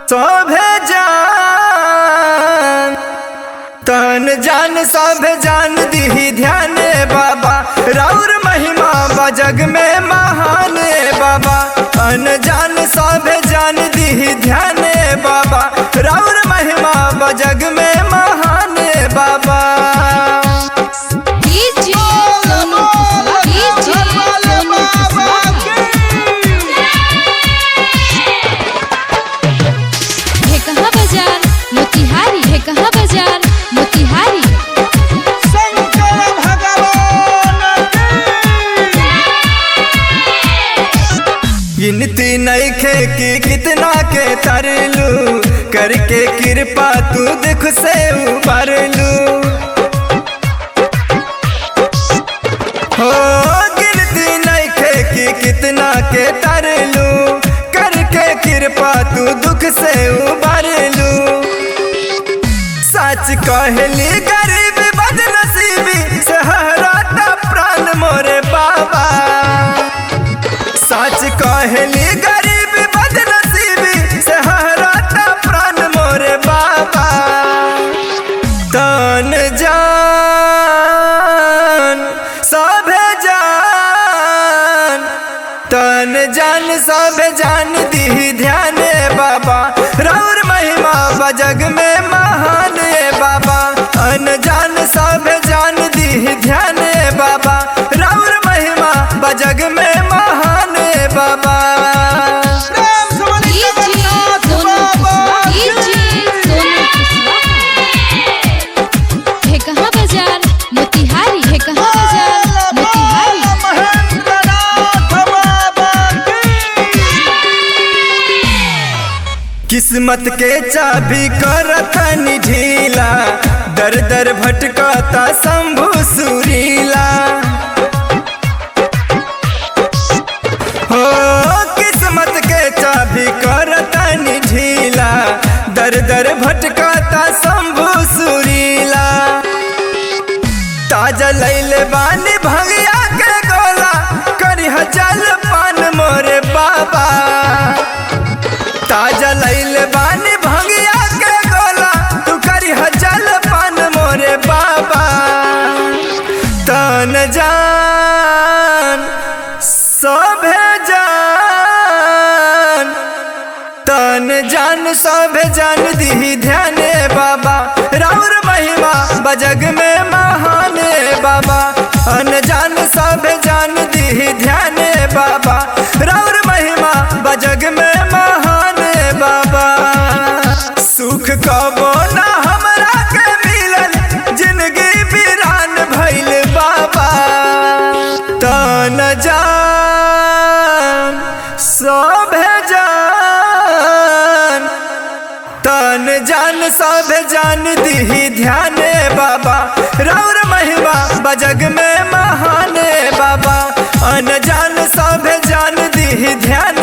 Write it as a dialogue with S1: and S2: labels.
S1: सभे जान तन जान सब जान दीही ध्यान बाबा राउर महिमा बजग में महान बाबा तन जान सब जान दीही ध्यान बाबा राउर महिमा बजग में महान बाबा
S2: डीजे सोनू डीजे सोनू है कहाँ बाजार मोतिहारी है कहाँ बाजार मोतिहारी
S3: शंकर भगवान
S1: गिनती नइखे कि कितना के तरलू करके कृपा तू देख से उबरलू हो गिनती नइखे कि कितना के तरलू करके कृपा तू दुख से उबरलू सच कहली गरीब बदनसीबी सहराता प्राण मोरे बाबा सच कहली गरीब बदनसीबी सहराता प्राण मोरे बाबा तन जान सभे जान तन जान सब जान दी ध्यान बाबा राउर महिमा बजग में महान बाबा अन जान सब जान दी ध्यान बाबा राउर महिमा बजग में महान बाबा
S3: प्रेम से बोलिए
S2: डीजे
S3: जगन्नाथ
S2: सोनू
S3: बाबा
S2: डीजे सोनू है कहाँ बाजार मोतिहारी है कहाँ बाजार मोतिहारी
S3: महेंद्रनाथ बाबा
S1: किस्मत के चाबी करतनी ढीला दर दर भटकता शंभु सुरीला हो किस्मत के चाबी करतनी ढीला दर दर भटकता शंभु सुरीला ताजा लैले बानी भंगिया के गोला करी जल पान मोरे बाबा ताजा लैले बानी भंगिया के गोला तू करी जल पान मोरे बाबा तन जान सभे जान तन जान सब जान दी ध्यान बाबा राउर महिमा बजग में महान बाबा अन जान सब जान दी ध्यान बाबा राउर महिमा बजग में महान बाबा सुख कबो ना हमरा के मिलल जिंदगी वीरान भइल बाबा तन जान सब जान तन जान सब जान दी ध्यान बाबा राउर महिमा बजग में महान बाबा अन जान सब जान दी ध्यान